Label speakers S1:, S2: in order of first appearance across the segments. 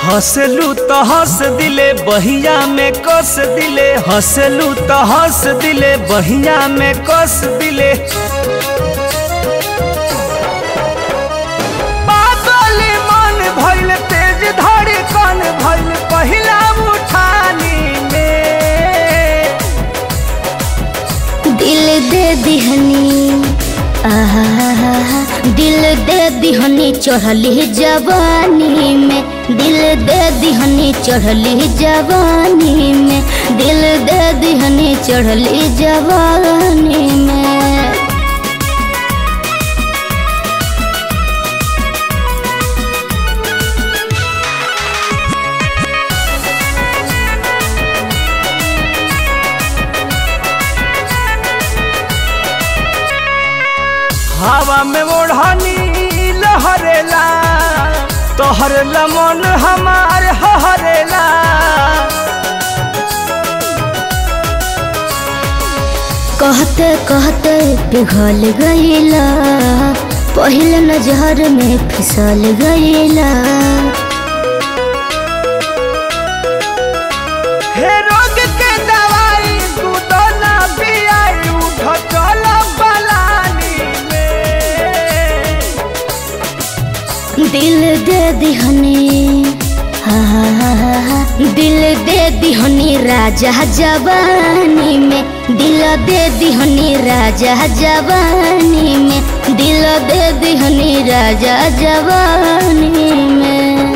S1: हंसलू तो हंस दिले बहिया में कस दिले हंसलू तो हंस दिले बहिया में कस दिले पागल मन भइल तेज धड़कन भइल पहिला उठानी में
S2: दिल दे दिहनी आहा दिल दे दिहनी चढ़ली जवानी में दिल दे दिहनी चढ़ली जवानी में दिल दे दिहनी चढ़ली जवानी में
S1: हवा में ओढ़नी लहरेला तोहर लमन हमार हरेला
S2: कहते कहते पिघल गईला पहले नजर में फिसल गईला
S1: हे रोग के दवाई तू तो ना पियाई उठ चल पलानी में
S2: दिल दे दिहनी हा हा हा हा हा। दिल दे दिहनी राजा जवानी में दिल दे दिहनी राजा जवानी में दिल दे दिहनी राजा जवानी में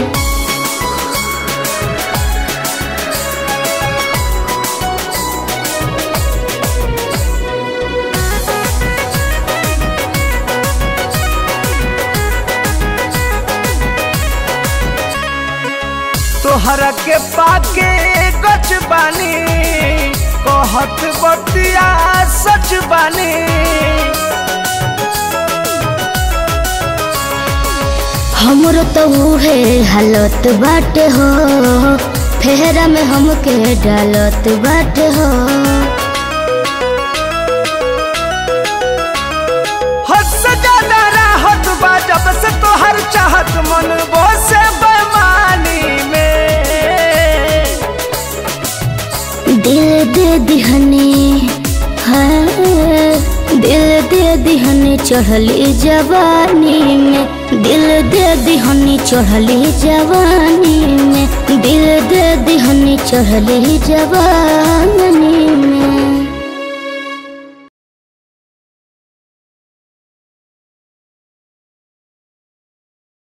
S1: तोहरा के पाके गच बानी कहत बतिया सच बानी
S2: हमरो तो उहे हालत बाटे हो फेरा में हमके डालत बाटे हो
S1: हद से ज्यादा राहत बा जब से तोहर चाहत मन वो से बेमानी में
S2: दिल दे दिहनी हाँ दिल दे दिहनी चढ़ली जवानी में दिल दे दिहनी चढ़ली जवानी में दिल दे दिहनी चढ़ली जवानी में